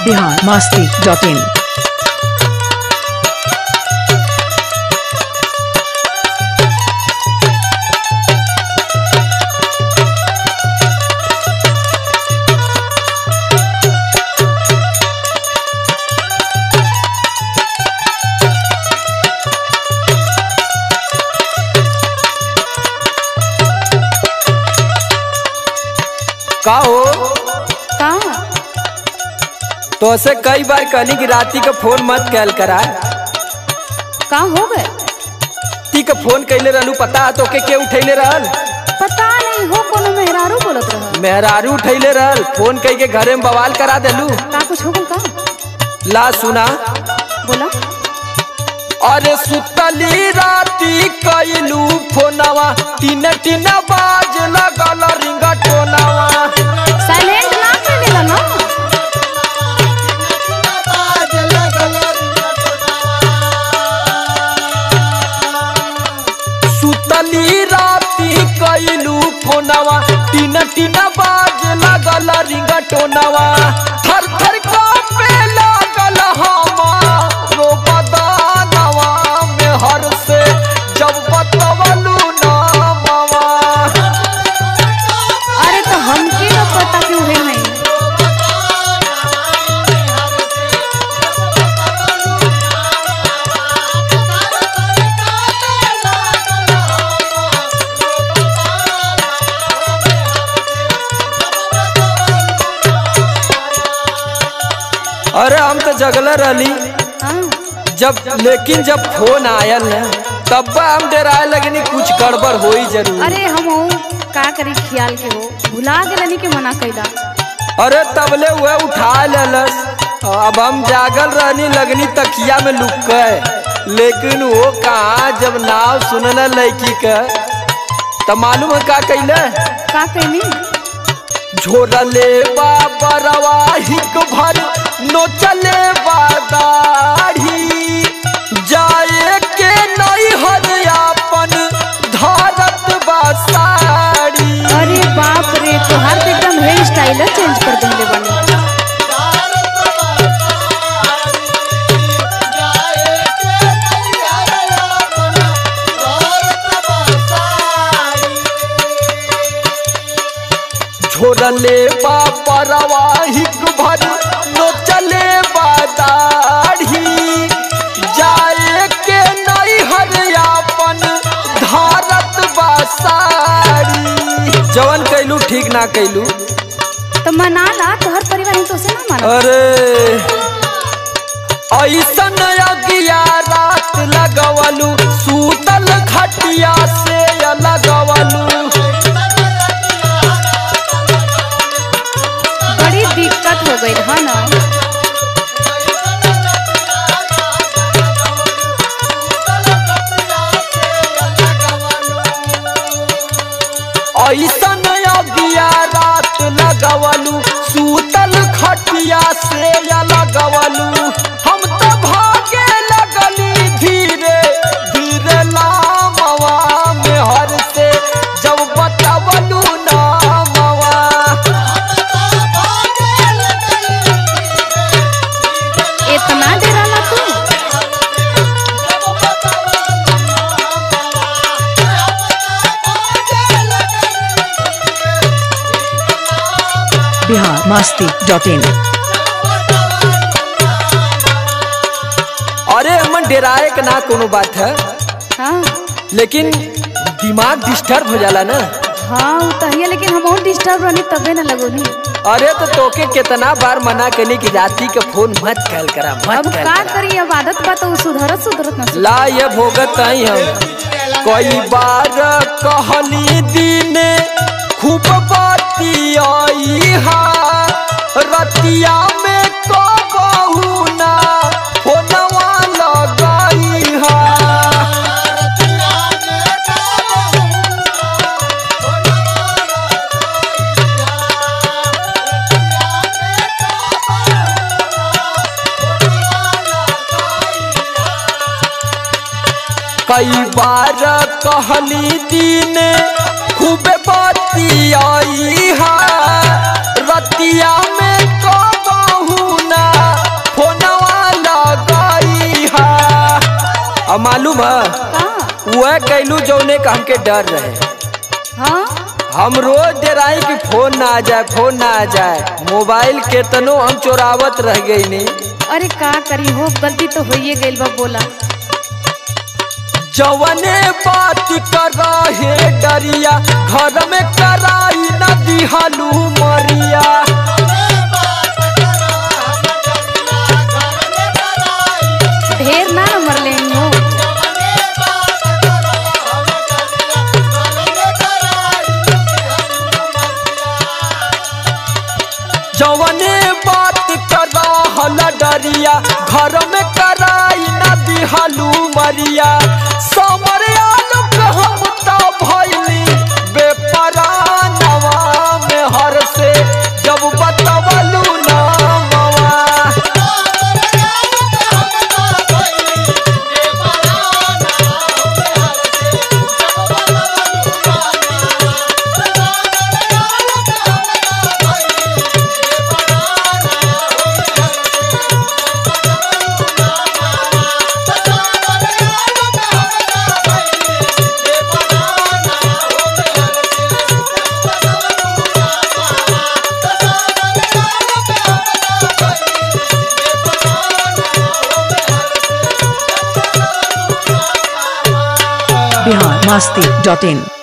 Bihar Masti dot in का हो का तो से कई बार कहनी कि राती का फोन मत कैल करा का हो गए ती का फोन कैले रहलू पता है तोके के उठैले रहल पता नहीं हो कोनो मेहरारू बोलत रह मेहरारू उठैले रहल फोन कई के घरे में बवाल करा देलू का कुछ हो गल का ला सुना बोला अरे सुतली राती कैलू फोनवा तीन तीन बाज लगल रिंग टोनवा साइलेंट ना कर लेला ना सुतली राती कैलू फोनवा तीन तीन बाज लगल रिंग टोनवा थर थर कांपे लागल हमारो बदनवा में हर से जब बतवलू नामवा अरे तो हमके न पता क्यों है नहीं अरे हम तो जगल रहली हाँ जब लेकिन जब फोन आयल न तब हम डराए लगनी कुछ गड़बड़ होई जरूर अरे हम हो का करी ख्याल के हो भुला गेलनी के मना कैला अरे तबले हुए उठा लेलस अब हम जागल रहनी लगनी तकिया में लुक गए लेकिन वो कहा जब नाव सुनल लड़की का तब मालूम है का कैले का कहनी झोरले बाबरवा हिक भर नोचले बादाढ़ी जाए के नहीं हर अपन धारत बासाड़ी अरे बाप रे तोहार तो एकदम हेयर स्टाइल चेंज कर देले बानी झोरले बाबरवा हिक भर नोचले बादाढ़ी जाए के नहीं हर अपन धारत बासाड़ी जवन कैलू ठीक ना कैलू तो मना ला तोहर परिवार ही तो से ना माना अरे ऐसन अगिया रात लगवलू सूतल खटिया से लगवलू बड़ी दिक्कत हो गई है ना ऐसन अगिया रात लगवलू सूतल खटिया से लगवलू हम तो भागे लगली धीरे धीरे लामवा में हर से जब बतवलू नामवा इतना देर आला तू बिहार मस्ती डॉट इन अरे मन डेराए के ना कोनो बात है हाँ लेकिन दिमाग डिस्टर्ब हो जाला ना हाँ वो तो है लेकिन हम और डिस्टर्ब रहनी तबे ना लगोनी अरे तो तोके कितना बार मना करनी कि राती के फोन मत कैल करा मत अब कैल का करा। करी अब आदत बा तो उ सुधरत सुधरत ना ला ये भोगत आई हम कई बार कहली दिन खूब बाती आई हा रतिया में कबहू ना फोनवा लगाई हा कई बार कहली दिन खूब बाती आई हा रतिया में कबहू ना वह कैलू जौने का हमके डर रहे हाँ हम रोज डेराई कि फोन ना आ जाए फोन ना आ जाए मोबाइल केतनो हम चोरावत रह गई नी अरे का करी हो गलती तो होइए गइल बा बोला जवने बात कर रहे डरिया घर में कराई न दिहलू मरिया ढेर ना नंबर ले हो जवने बात कर रहल डरिया घर में कराई न दिहलू मरिया समर आलोक हम तो भइली बेपरानवा में हर से जब बतवलू नामवा बिहार मस्ती डॉट इन